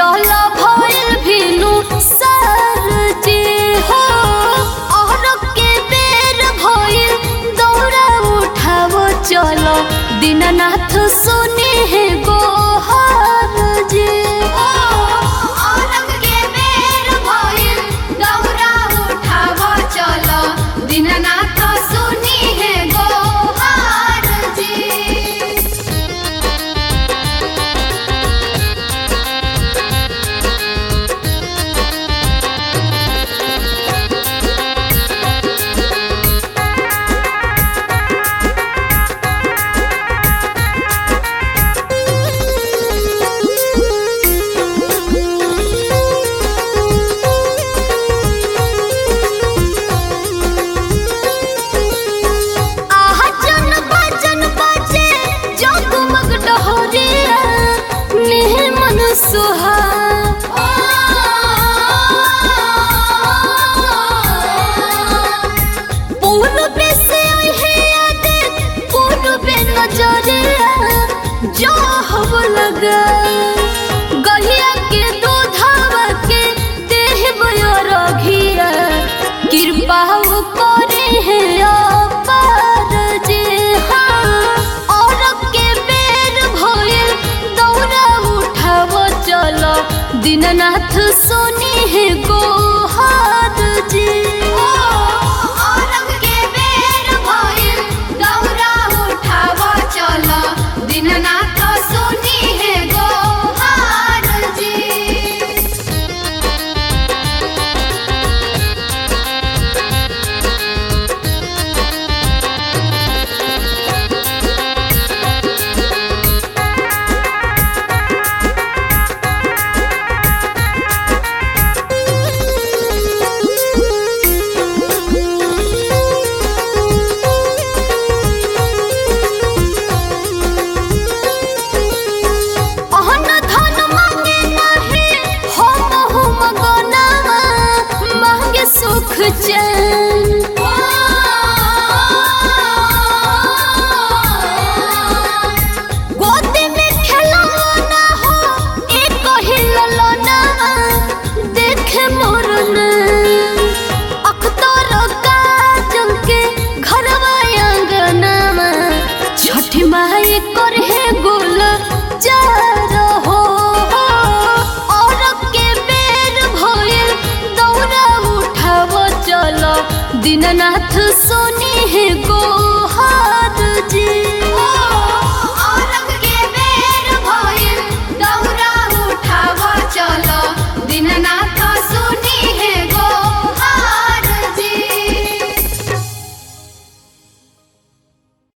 चल भइल भिनु सर जी हो और के बेर भइल दौड़ा उठावो चल दीननाथ सुने है गोहार जी औरंग के बेर भइल दौड़ा उठावो चल दीननाथ सुनी है गोहार जी आहा जन बजन बजे जगमग डहरिया नेह मन सुहा पूर्व से है याद पूर्व नजरिया जो हव लगा गहिया के दूधवा के देह रघिया कृपा करे है अपार जे हाँ और के बेर भइल दौड़ा उठावो चलो दीननाथ सोनी है गोहार जी औरंग के बेर भइल दौड़ा उठावो चलो दीननाथ सोनी है गोहार जी अहन धन मांगे नाही हम हम गनावा मांगे सुख चैन गोदी में खिलौना हो एक ही ललना देखे मोरन अख्तर काजल के घरवा आंगनमा छठी माई कर है गुल चार हो और के बेर भइल दौड़ा उठावो चलो दीननाथ सोनी है गो